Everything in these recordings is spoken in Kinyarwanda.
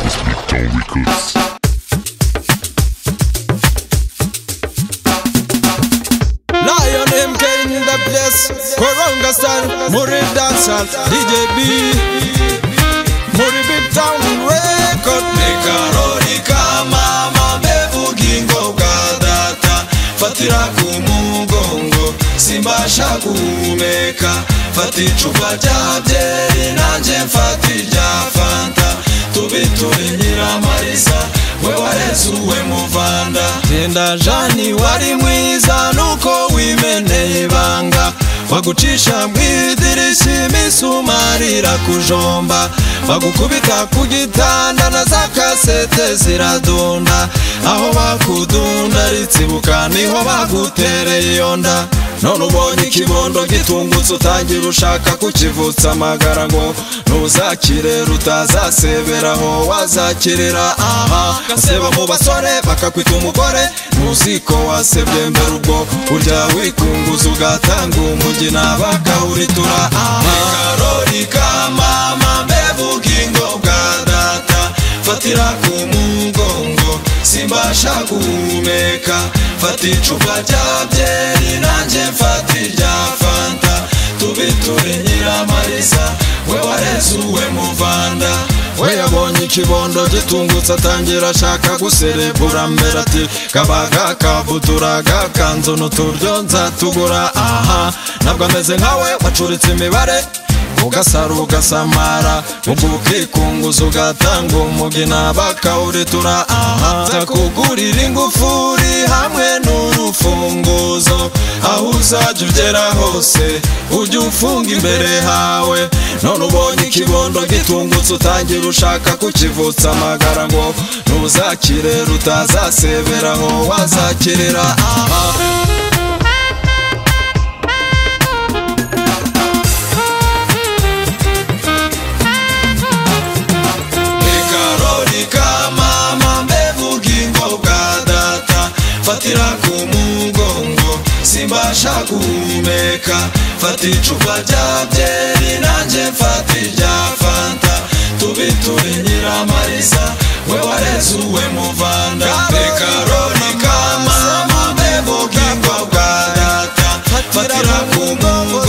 Sound Records. Lion MK in the place Koronga style, Muri dancehall DJ B Muri big town record Nikarori kama mabevu gingo kadata Fatira kumugongo Simbasha kuumeka Fati icupa rya byeri nanjye mfata irya fanta Tubiture nyiramarisa We wareze uwe muvanda Genda jani wari mwiza nuko wimeneye ibanga Bagucisha mu idirishya imisumari irakujomba Bagukubita ku gitanda na za kasete ziradunda Aho bakudundaritse ibuka niho bagutereye iyo nda none ubonye ikibondo gitungutse utangira ushaka kukivutsa amagara ngo ntuzakire rutazaseberaho wazakirira aha gaseba mu basore bakakwita umugore ntuziko wasebye mbere ubwo urya wikunguza ugatanga umugina bakawuritura aha karori ka mama mbevugingo bwa data fatira ku mugongo simbasha guhumeka fata icupa rya byeri nanjye mfata irya fanta tubiture nyiramarisa we wareze uwe muvanda we yabonye ikibondo gitungutse atangira ashaka guserebura mbere ati kabaga kavutura gakanzu n'uturyo nzatugura aha ntabwo ameze nkawe wacuritse imibare ugasara ugasamara ubwo ukikunguza ugatanga umugina bakawuritura aha nzakugurira ingufuri hamwe n'urufunguzo aho uzajya ugera hose ujye ufunga imbere hawe none ubonye ikibondo gitungutse utangira ushaka kukivutsa amagara ngo ntuzakire rutazaseberaho wazakirira aha karori ka mama mbevu gingo bwa data fatira ku mugongo simbasha guhumeka fata icupa rya byeri nanjye mfata irya fanta tubiture nyiramarisa we wareze uwe muvanda karori ka mama mbevu gingo bwa data fatira ku mugongo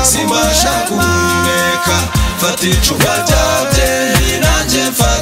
simbasha guhumeka fata icupa rya byeri nanjye mfata